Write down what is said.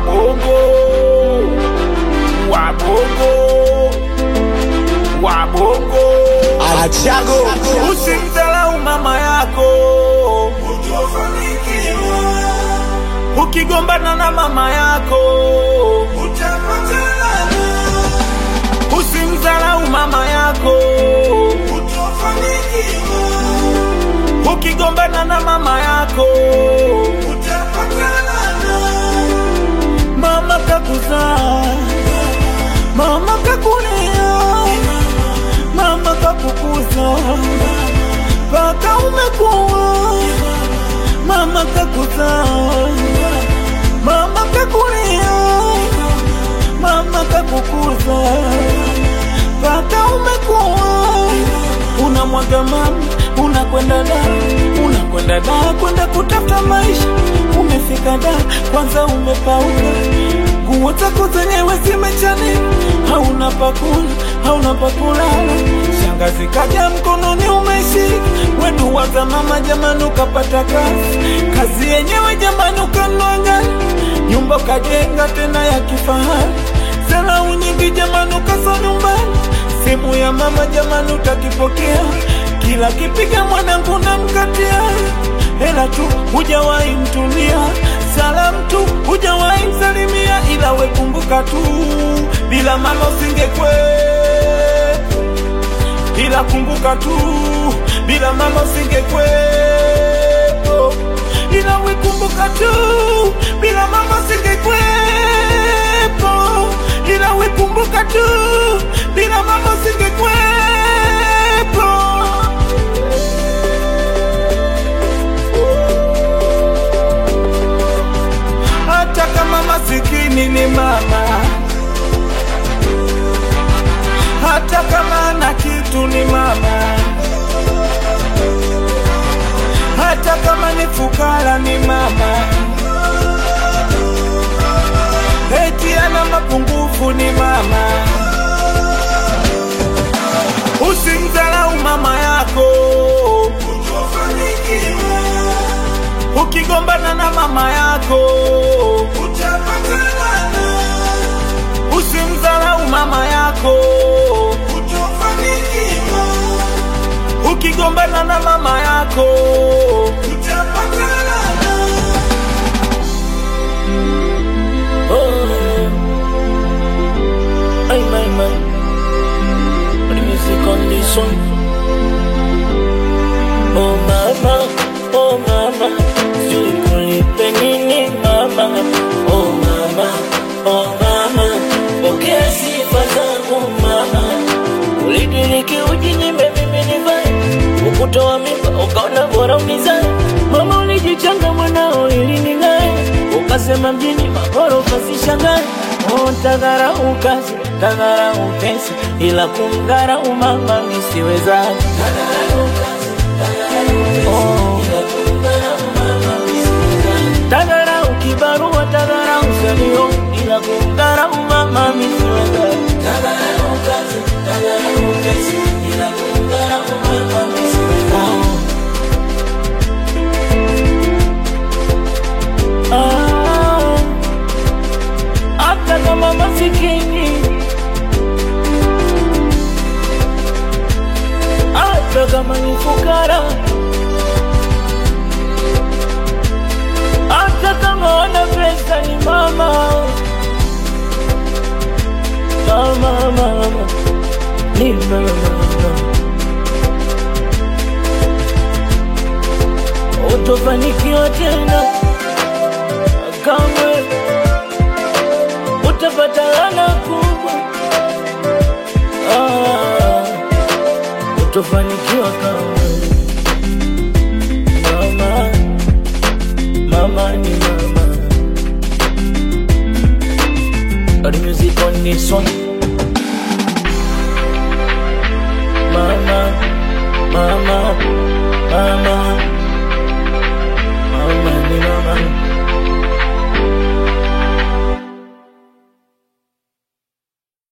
wabongo wabongo wabongo Achago usimdhalau mama yako ukigombana na mama yako usimdhalau mama yako ukigombana na mama yako mama kakuzaa mama kakulea mama kakukuza mpaka umekuwa mama kakuzaa mama kakulea mama kakukuza mpaka umekuwa unamwaga mama unakwenda da unakwenda da kwenda kutafuta maisha umefika da kwanza umepauka nguo zako zenyewe zimechanika hauna pakula hauna pakulala shangazi kaja mkononi umeshika wedu waza mama jamani ukapata kazi kazi yenyewe jamani ukanua gari nyumba ukajenga tena ya kifahari salau nyingi jamani ukasa nyumbani simu ya mama jamani utakipokea kila kipiga mwanangu na mkatia hela tu hujawahi mtumia salamu tu hujawahi msalimia ila wekumbuka tu bila mama usingekwe ila kumbuka tu bila mama usingekwepo ila wekumbuka tu bila mama usingekwepo ila wekumbuka tu bila mama usingekwepo hata kama masikini ni mama, hata kama ana kitu ni mama, hata kama ni fukara ni mama, eti ana mapungufu ni mama. Usimdharau mama yako ukigombana na mama yako usimdharau mama yako ukigombana na mama yako Oh, ay, my, my. The music on this one. Oh, mama, oh, mama. Sijui kulipe nini, mama. Oh, mama, oh, mama. Pokea sifa zangu, mama. Ulidiriki ujinyime mimi nivae. Ukutoa mimba, ukaona bora unizae. Mama ulijichanga mwanao ili ning'ae. Ukasema mjini magorofa sishangae. Oh, tadharau kazi, tadharau pesa, ila kumdharau mama nisiwezaje. Oh. Tadharau kibarua, tadharau salio, ila kumdharau mama nisiwezaje. Oh. Ah. hata kama masikini, hata kama ni fukara, hata kama wana pesa ni mama, mama, mama, ni mama. Utofanikiwa tena kamwe utapata laana kubwa. Ah, utofanikiwa kamwe. Mama, mama ni mama. Got the music on this one.